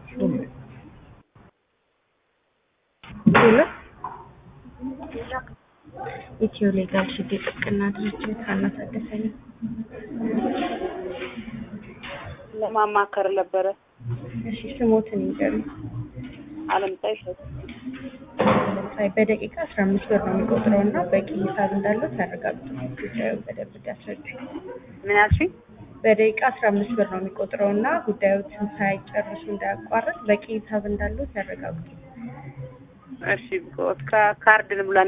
ሄሎ ኢትዮ ሌጋል ሽዴ ጥብቅና ድርጅት ሀና ታደሰ ነኝ። ለማማከር ነበረ። እሺ ስሞትን ይንገሩኝ። አለምፀሐይ እሸቱ ለምሳሌ በደቂቃ አስራ አምስት ብር ነው የሚቆጥረው እና በቂ ሂሳብ እንዳለው ያረጋግጡ። ጉዳዩን በደንብ እንዲያስረዱ። ምን ያልሽኝ? በደቂቃ አስራ አምስት ብር ነው የሚቆጥረው እና ጉዳዮችን ሳይጨርሱ እንዳያቋርጥ በቂ ሂሳብ እንዳለው ያረጋግጡ። እሺ ካርድ ልሙላ